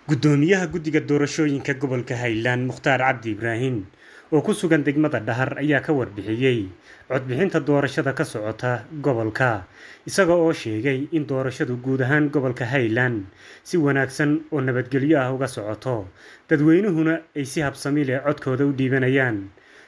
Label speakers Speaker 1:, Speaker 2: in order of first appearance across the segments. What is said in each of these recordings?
Speaker 1: Guddoomiyaha Guddiga Doorashooyinka Gobolka Highland Mukhtaar Cabdi Ibraahin oo ku sugan degmada Dhahar ayaa ka warbixiyay codbixinta doorashada ka socota gobolka isaga oo sheegay in doorashadu guud ahaan gobolka Highland si wanaagsan oo nabadgelyo ah uga socoto dadweynuhuna ay si habsami leh codkooda u dhiibanayaan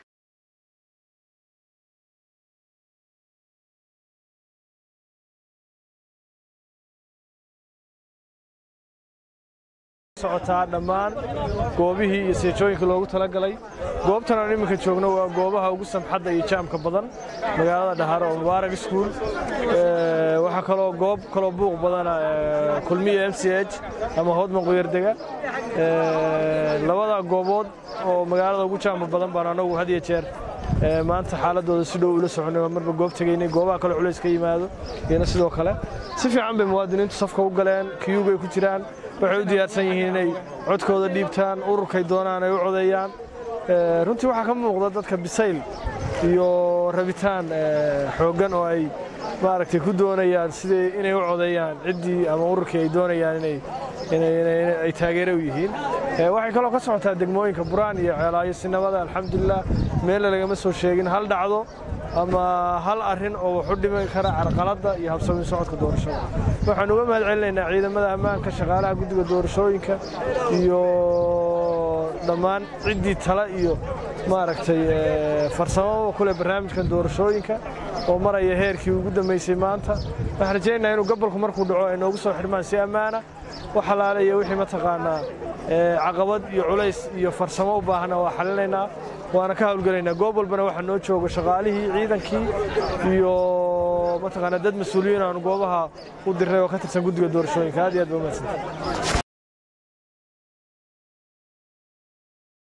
Speaker 2: socotaa dhammaan goobihii iyo seejooyinka loogu talagalay goobtan aan iminka joogno waa goobaha ugu samxadda iyo jaamka badan magaalada dhahar oo mubaarak iskuul waxaa kaloo goob kaloo buuq badana kulmiya m c h ama hoodman quyardega labada goobood oo magaalada ugu jaamka badan baan anagu had iyo jeer maanta xaaladooda si dhow ula soconay waa marba goob tegaynay goobaha kale culays ka yimaado iyana sidoo kale si fiican bay muwaadiniintu safka u galeen kiyugay ku jiraan waxay u diyaarsan yihiin inay codkooda dhiibtaan ururkay doonaan ay u codeeyaan runtii waxaa ka muuqda dadka bisayl iyo rabitaan xooggan oo ay maaragtay ku doonayaan sidii inay u codeeyaan ciddii ama ururkii ay doonayaan inay ay taageere u yihiin waxay kaloo ka socotaa degmooyinka buraan iyo ceelaayo sinabada alxamdulilah meella lagama soo sheegin hal dhacdo ama hal arrin oo wax u dhimi kara carqaladda iyo habsami socodka doorashada waxaan uga mahad celinaynaa ciidamada ammaanka shaqaalaha guddiga doorashooyinka iyo dhammaan ciddii tale iyo maaragtay farsamada ku leh barnaamijkan doorashooyinka oo maraya heerkii ugu dambaysay maanta waxaan rajaynayaa inuu gobolku markuu dhaco ay noogu soo xidhmaan si ammaana wax halaale iyo wixii mataqaanaa caqabad iyo culays iyo farsamo u baahna waa xalinaynaa waana ka hawlgelaynaa goob walbana waxaa noo jooga shaqaalihii ciidankii iyo mataqaanaa dad mas-uuliyiin aanu goobaha u dirnay oo ka tirsan guddiga doorashooyinka aad iyo aad ba umahadsantay